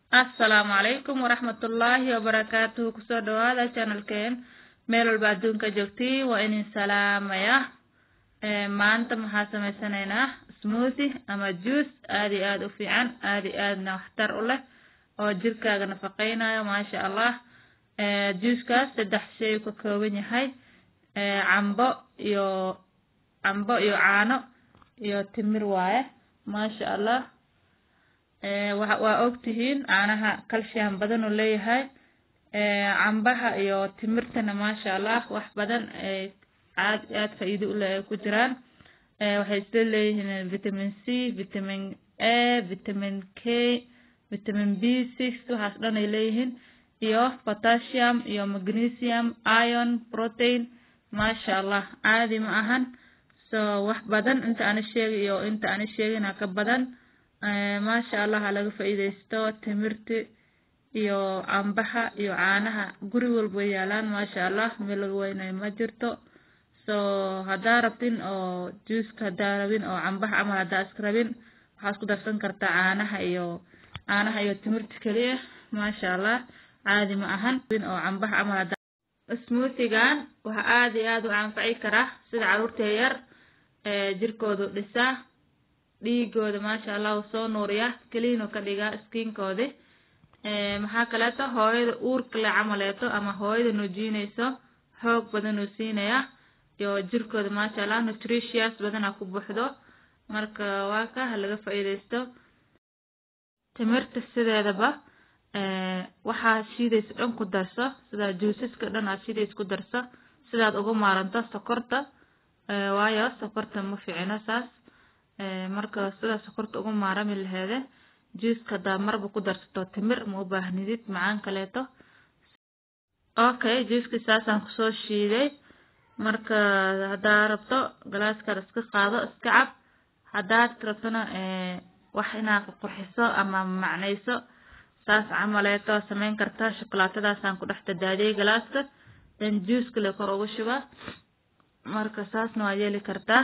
assalaamu calaykum waraxmatullaahi wabarakaatuhu kusoo dhawaada channelkeen meel walba adduunka joogtiin waa idin salaamaya maanta maxaa sameysanaynaa smoothie ama juice aad iyo aad u fiican aad iyo aadna waxtar u leh oo jirkaaga nafaqeynayo maasha allah juicekaas saddex shay uu ka kooban yahay cambo iyo cambo iyo caano iyo timir waaye maasha allah waa ogtihiin caanaha calcium badan uu leeyahay cambaha iyo timirtana maasha allah wax badan aad aad faa'iido u leh ay ku jiraan waxay isla leeyihiin vitamin c vitamin a vitamin k vitamin b six waxaas dhan ay leeyihiin iyo potassium iyo magnesium iron protein maasha allah caadi ma ahan so wax badan inta ana sheegay iyo inta ana sheegina ka badan maasha allah ha laga faa'iidaysto timirti iyo cambaha iyo caanaha guri walba way yaalaan maasha allah meel laga weynayo ma jirto so haddaa rabtin oo juiceka haddaa rabin oo cambaha camal haddaa iska rabin waxaad isku darsan kartaa caanaha iyo caanaha iyo timirta keliya maasha allah caadi ma ahan oo cambaha camal haddaa smoothigan waxa aad iyo aad u anfaci karaa sida caruurta yar jirkoodu dhisaa dhiigooda maasha allah uu soo nuuriya keliin uu ka dhigaa skiinkoodi maxaa kaleeto hooyada uurka le camaleeto ama hooyada nuujinayso xoog badan uu siinaya iyo jirkooda maasha allah nutritious badana ku buuxdo marka waa ka ha laga faa'iidaysto timirta sideedaba waxaa shiidaysa dhan ku darso sida juusaska dhan aad shiidaysa ku darso sidaad uga maaranto sokorta waayo sokorta ma fiicino saas marka sida sokorta uga maarami laheede juiceka haddaa marba ku darsato timir ma u baahnidid macaan kaleeto okay juiceki saasaan kusoo shiiday marka haddaa rabto galaaskaad iska qaado iska cab haddaad rabtona wax inaad qurxiso ama macnayso saas camaleeto samayn kartaa shokolaatadaasaan ku dhex dadaadiyey galaaska dan juice kale kor ugu shubaa marka saasna waa yeeli kartaa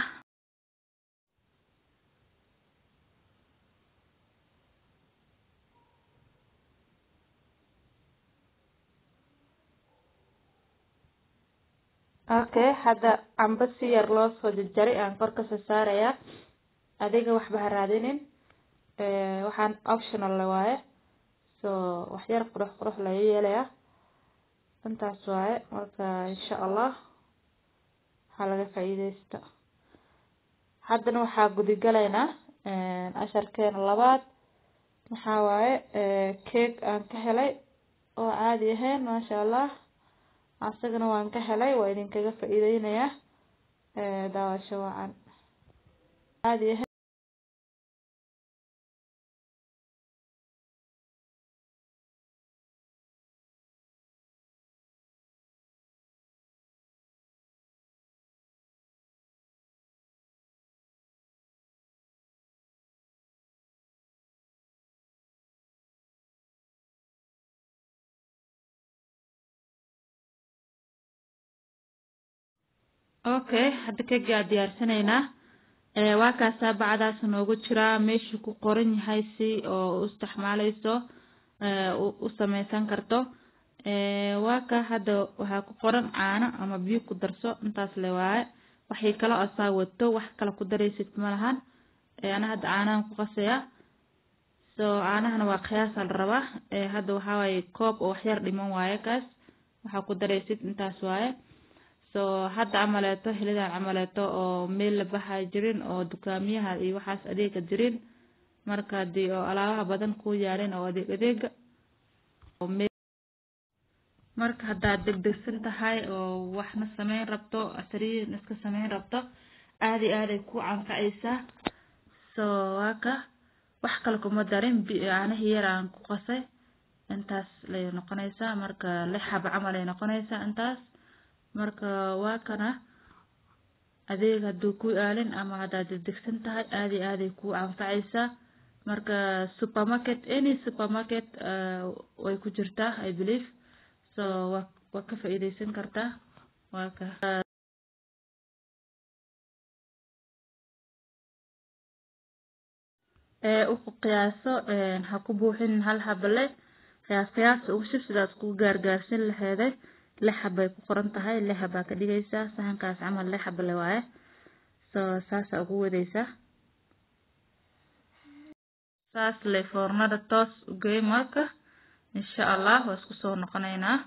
okay hadda cambo si yar loo soo jarjaray aan kor kasoo saarayaa adiga waxba ha raadinin waxaan optional la waaye so wax yar qurux qurux laga yeelayaa intaas waaye marka insha allah waxaa laga faa'iidaysto haddana waxaa gudigalaynaa casharkeena labaad maxaa waaye cake aan ka helay oo caadi ahayn maasha allah asagana waan ka helay waa idinkaga faa'iideynayaa daawasho wacan caadi ahayn okay hadda kegi aa diyaarsanaynaa waa kaasaa bacdaas noogu jiraa meeshuu ku qoran yahay si oo u isticmaaleyso u sameysan karto waa ka hadda waxaa ku qoran caano ama biyo ku darso intaas le waaye waxay kala asaa wato wax kale ku daraysid malahan ana hadda caanahan ku qasaya so caanahana waa qiyaasa la rabaa hadda waxaa waaye koob oo waxyar dhiman waaye kaas waxaa ku daraysid intaas waaye so hadda camaleeto helidan camaleeto oo meel la baxaa jirin oo dukaamiyaha iyo waxaas adeega jirin marka hadii oo alaabaha badan ku yaalin oo adeeg adeega marka haddaad degdegsan tahay oo waxna sameyn rabto asariin iska sameyn rabto aadi aaday ku canfacaysaa so waa ka wax kale kuma darin caanihii yar aan ku qasay intaas lay noqonaysaa marka lix xaba camal ay noqonaysaa intaas marka waa kana adeeg hadduu ku aalin ama haddaad degdegsan tahay aadi aaday ku anfacaysaa marka supermarket any supermarket way ku jirtaa i believe so waa waa ka faa'iidaysan kartaa waa ka ee u qiyaaso ha ku buuxin hal xabale qiyaas qiyaasta ugu shub sidaad ku gaargaarsin laheeday lix xabay ku qoran tahay lix xabaa ka dhigaysaa saxankaas camal lix xabale waaye so saasa ugu wadaysaa saas le foornada toos u geey marka insha allah waa isku soo noqonaynaa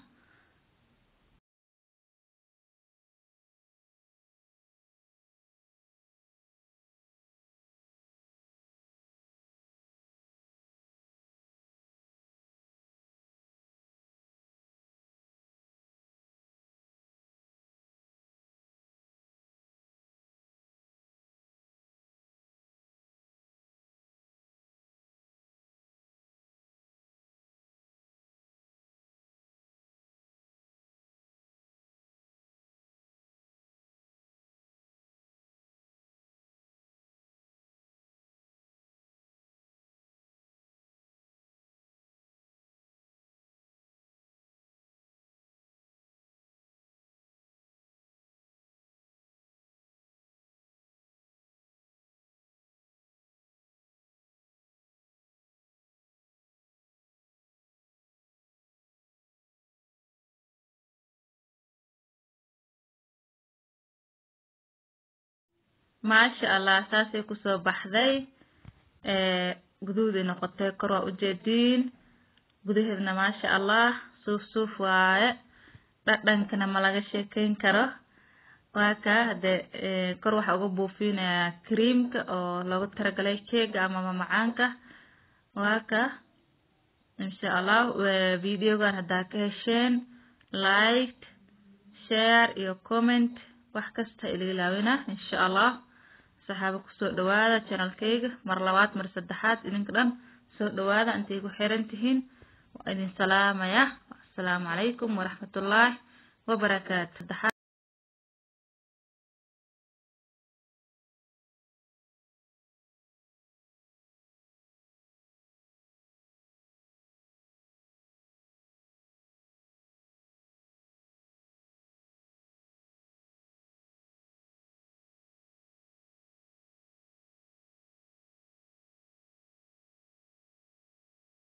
maasha allah saasay kusoo baxday guduuday noqotay kor waa ujeediin gudaheedna maasha allah suuf suuf waaye dhadhankana ma laga sheekeyn karo waa ka hade kor waxaa uga buufinayaa creamka oo loogu talagalay keega ama mamacaanka waa ka insha allah videogan haddaa ka hesheen like share iyo comment wax kasta ila ilaawina insha allah saxaabo kusoo dhawaada channelkayga mar labaad mar saddexaad idinka dhan soo dhawaada intay ku xiran tihiin waa idin salaamaya assalaamu calaykum waraxmatullaahi wabarakaatu